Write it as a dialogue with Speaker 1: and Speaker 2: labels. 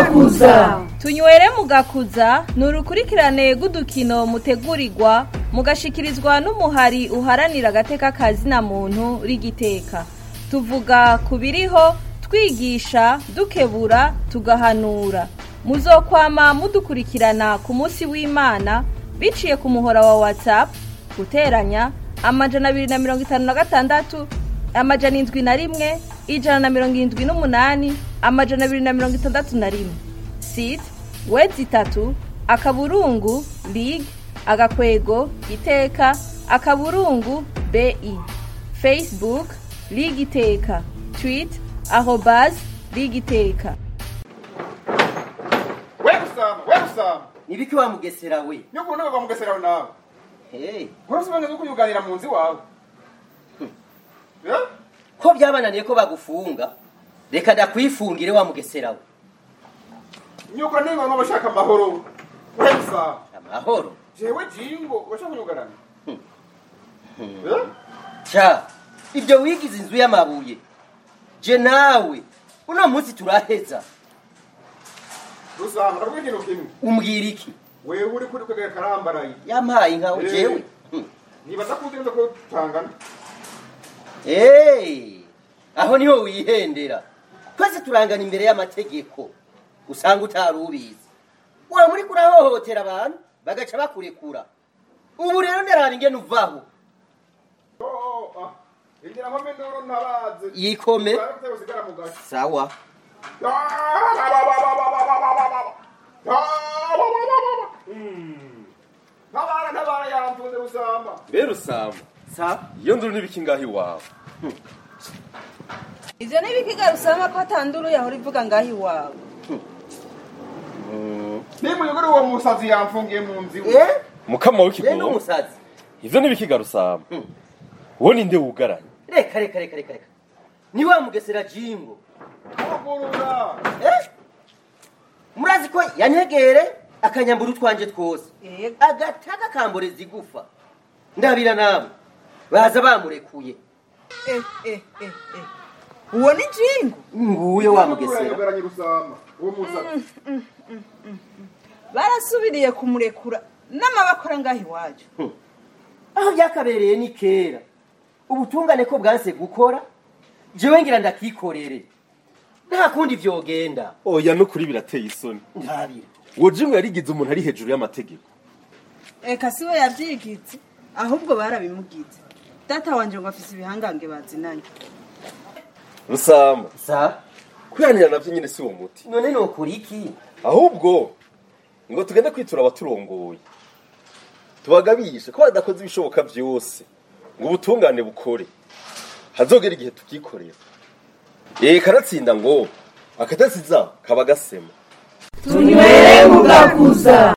Speaker 1: mugakuza
Speaker 2: tunywere mugakuza ni urukurikirane rw'udukino mutegurirwa mugashikirizwa n'umuhari uharanira agateka kazina muntu rigiteka tuvuga ku biriho twigisha dukebura tugahanura muzokwama mudukurikirana ku munsi w'imana biciye ku muhora wa whatsapp guteranya amajana abiri na mirongo itanu na gatandatu amajana indwi na rimwe ijana na mirongo irindwi n'umunani amajana abiri na mirongo itandatu na rimwe site wezi itatu akaburungu lig agakwego iteka akaburungu bi facebook lig iteka tweet arobas lig iteka
Speaker 3: we gusama we gusama
Speaker 4: nibiki wa mugesera we
Speaker 3: niyo kubona bava mugesera nawe
Speaker 4: hey.
Speaker 3: urasobanura ko uyuganira mu nzu iwawe Eh?
Speaker 4: ko byabananiye ko bagufunga reka ndakwifungire wa mugesera we
Speaker 3: nyuko ningo no bashaka amahoro we gusama
Speaker 4: amahoro
Speaker 3: jewe jingo urashaka kunyugarana Eh?
Speaker 4: ca ibyo wigize inzu y'amabuye je nawe uno munsi turaheza
Speaker 3: gusama ndavuga ikintu kimwe
Speaker 4: umbwira iki
Speaker 3: wewe uri kuri kwegera karambaraye
Speaker 4: yampaye nkawe
Speaker 3: Eh.
Speaker 4: jewe Hmm.
Speaker 3: nibaza ko uzi ko tutangana
Speaker 4: Hey, aho niho wihendera twese turangana imbere y'amategeko usanga utari ubizi wa muri kurahohotera abantu bagaca bakurekura ubu rero ndaraba ingene uvaho
Speaker 3: Oh, ah. ingira nkome nduru ntabaze
Speaker 4: yikome
Speaker 3: Urabe usigara mu gace
Speaker 4: sawa
Speaker 3: ntabara ntabara yamfunze gusamba
Speaker 5: rero usamba
Speaker 4: sawa
Speaker 5: iyo nduru n'ibiki ngaho iwawe
Speaker 2: ivyo n'ibikiga usanga ko atanduru yahora ivuga ngaho iwawe
Speaker 3: nimuyugure uwo musazi yamfungiye mu nzu iwe
Speaker 4: eh
Speaker 5: mukama
Speaker 4: ye
Speaker 5: w'ikigongo
Speaker 4: n'umusazi
Speaker 5: ivyo n'ibikiga rusamba uwo ninde wugaranye
Speaker 4: reka reka reka reka reka ni wa mugesera jingo
Speaker 3: uvurura
Speaker 4: eh murazi ko yantegere akanyambura utwanje twose
Speaker 2: Yego.
Speaker 4: agataka kamboreza igufa ndabira namwe baza bamurekuye
Speaker 2: eh, eh, eh, eh. uwo ni jingo
Speaker 4: nguye wa mugesera
Speaker 3: yugaranye gusamba uwo musazi
Speaker 2: barasubiriye kumurekura n'amabakora ngaho iwacu
Speaker 4: aho byakabereye ni kera ubutungane ko bwanse gukora jewe ngira ndakikorere nta kundi vyogenda
Speaker 5: oya no kuri birateye isoni
Speaker 4: ntabira
Speaker 5: uwo jimu yarigize umuntu ari hejuru y'amategeko
Speaker 2: eka si we yabyigize ahubwo barabimugize data wanje ngo afise ibihangange bazinanye
Speaker 5: rusamba
Speaker 4: sa
Speaker 5: kwihanira navyo nyine si uwo muti
Speaker 4: none nokora iki
Speaker 5: ahubwo ngo tugende kwitura abaturongoye tubagabishe ko badakoze ibishoboka byose ngo ubutungane bukore hazogera igihe tukikorera eh karatsinda ngo akatasiza kaba gasema
Speaker 1: tunywere mugakuza